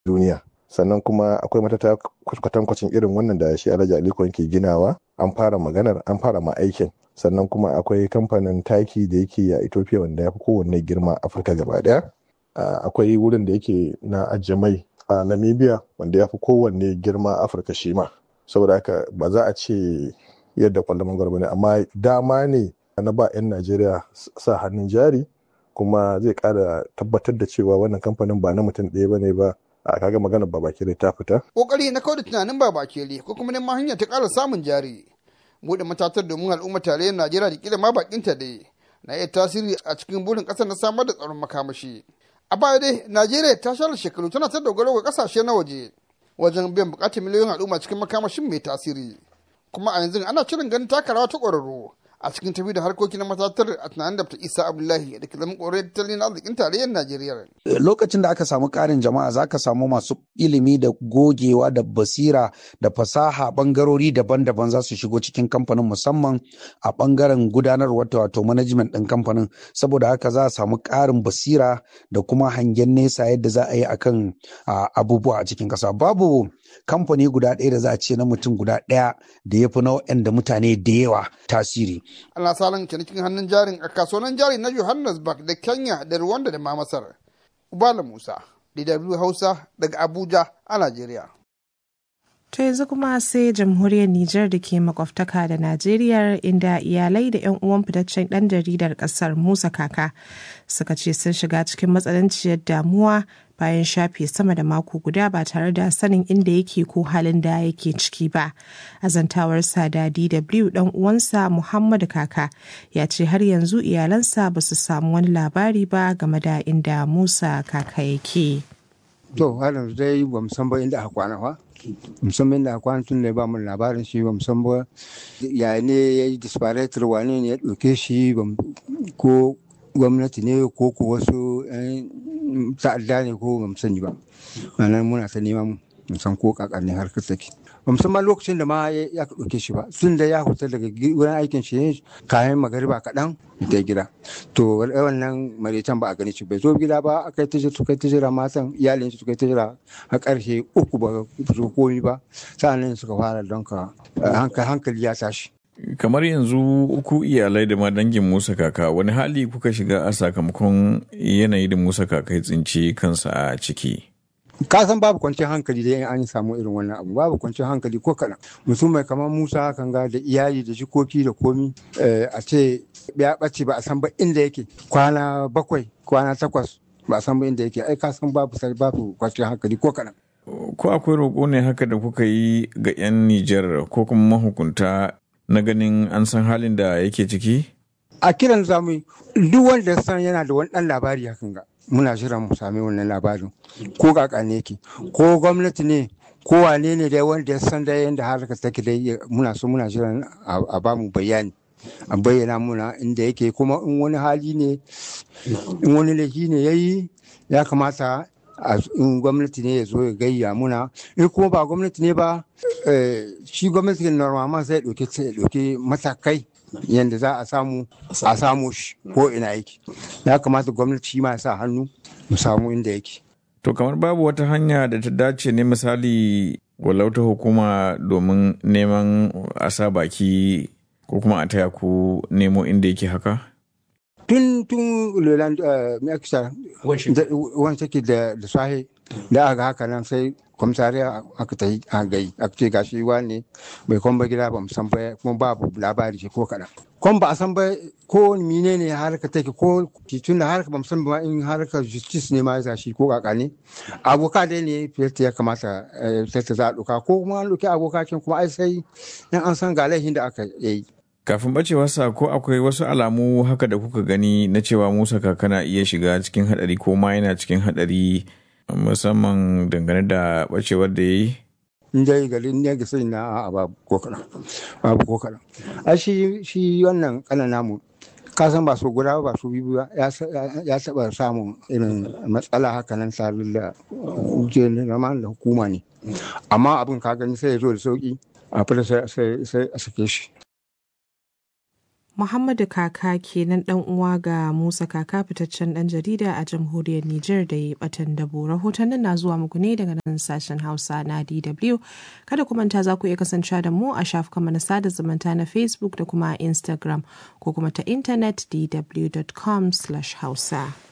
duniya sannan kuma akwai matata kwatankwacin irin wannan da shi alhaji aliko ke ginawa an fara maganar an fara ma aikin sannan kuma akwai kamfanin taki da yake a ethiopia wanda ya fi kowanne girma afirka gaba daya akwai wurin da yake na ajiye mai a namibia wanda ya fi kowanne girma afirka shi ma saboda haka ba za a ce yadda kwallon mangwaro ne amma dama ne na ba 'yan najeriya sa hannun jari kuma zai kara tabbatar da cewa wannan kamfanin ba na mutum ɗaya ba ne ba a kaga magana babakere ta fita. Kokari na kawai da tunanin babakere ko kuma neman hanyar ta ƙara samun jari. Buɗe matatar domin al'ummar tarayyar Najeriya da kila ma bakinta dai na iya tasiri a cikin burin ƙasar na samar da tsaron makamashi. A baya dai Najeriya ta share shekaru tana ta dogaro ga ƙasashe na waje wajen biyan buƙatar miliyoyin al'umma cikin makamashin mai tasiri. Kuma a yanzu ana shirin ganin taka rawa ta ƙwararru a cikin tafi da harkoki na matatar a tunanin da isa abdullahi da ke zama ƙorar tattalin arzikin tarayyar najeriya lokacin da aka samu ƙarin jama'a za ka samu masu ilimi da gogewa da basira da fasaha bangarori daban-daban za su shigo cikin kamfanin musamman a bangaren gudanarwa wato management ɗin kamfanin saboda haka za a samu ƙarin basira da kuma hangen nesa yadda za a yi akan abubuwa a cikin ƙasa babu kamfani guda ɗaya da za a ce na mutum guda ɗaya da ya fi na da mutane da yawa tasiri. Ana salon cinikin hannun jarin a kasuwannin jari na Johannesburg da Kenya da Rwanda da ma Masar. Ubala Musa, DW Hausa daga Abuja a Najeriya. To yanzu kuma sai jamhuriyar Nijar da ke makwabtaka da Najeriya inda iyalai da 'yan uwan fitaccen ɗan jaridar ƙasar Musa Kaka suka ce sun shiga cikin matsananciyar damuwa bayan shafe sama da mako guda ba tare da sanin inda yake ko halin da yake ciki ba. Azantawarsa da DW ɗan uwansa Muhammadu Kaka ya ce har yanzu iyalansa ba su samu wani labari ba game da inda Musa Kaka yake. To, har yanzu dai ba san ba inda aka kwana ba. musamman da kwana tun da ba mu labarin shi ba musamman ya ne ya yi disparator wane ne ya ɗauke shi ko gwamnati ne ko ko wasu ta'adda ne ko ba sani ba nan muna ta neman san ko kakar ne harkar take ba musamman lokacin da ma ya ɗauke shi ba sun da ya huta daga wurin aikin shi kayan magariba kaɗan da gida to wannan maritan ba a gani shi bai zo gida ba aka yi ta su kai ta jira matan iyalin su kai ta jira a ƙarshe uku ba su komi ba sa'annan suka fara don ka hankali ya tashi kamar yanzu uku iyalai da ma dangin musa kaka wani hali kuka shiga a sakamakon yanayi da musa kaka ya tsinci kansa a ciki ka san babu kwanciyar hankali da an samu irin wannan abu babu kwanciyar hankali ko kaɗan mutum mai kamar musa kan ga da iyali da jikoki da komi a ce ya ɓace ba a san ba inda yake kwana bakwai kwana takwas ba a san ba inda yake ai ka san babu babu kwanciyar hankali ko kaɗan. ko akwai roƙo ne haka da kuka yi ga 'yan nijar ko kuma mahukunta na ganin an san halin da yake ciki a kiran zamu duk wanda san yana da wani ɗan labari hakan ga muna jiran mu sami wannan labarin ko kaka ne yake ko gwamnati ne ko wane ne dai wanda ya san da yadda harkar take dai muna so muna jiran a ba mu bayani a bayyana muna inda yake kuma in wani hali ne in wani laifi ne ya yi ya kamata in gwamnati ne ya zo ya gayya muna in kuma ba gwamnati ne ba shi gwamnati normal sai ya ɗauki matakai yadda za a samu a samu shi ko ina yake ya kamata gwamnati shi ma ya sa hannu mu samu inda yake to kamar babu wata hanya da ta dace ne misali walau ta hukuma domin neman a sa baki ko kuma a taya ku nemo inda yake haka tun tun leland mekisa wani take da sahi da aka haka nan sai kwamsariya aka ta yi a gai aka ce gashi ne bai kwamba gida ba san ba kuma babu labari ce ko kaɗan kwan ba a san ba ko mine ne harka take ko tun da harka ba san ba in harka justice ne ma ya shi ko kaka ne aboka dai ne fiyarta ya kamata fiyarta za a ɗauka ko kuma an ɗauki abokakin kuma ai sai in an san ga laifin da aka yi kafin bacewarsa ko akwai wasu alamu haka da kuka gani na cewa musa kakana iya shiga cikin hadari ko ma yana cikin hadari musamman dangane da bacewar da ya yi in dai garin ne ga sai na a babu ko kaɗan babu ko kaɗan a shi shi wannan kanan namu ka san ba su guda ba su biyu ba ya taɓa samun irin matsala haka nan tare da da hukuma ne amma abin ka gani sai ya zo da sauki a fita sai a sake shi Muhammadu Kaka kenan dan uwa ga Musa Kaka fitaccen dan jarida a jamhuriyar Nijar da ya batan dabo. Rahotannin na zuwa muku ne daga nan sashen Hausa na DW. Kada ku manta za ku iya kasancewa da mu a shafukan na sada zumunta na Facebook da kuma Instagram ko kuma ta intanet dw.com/hausa.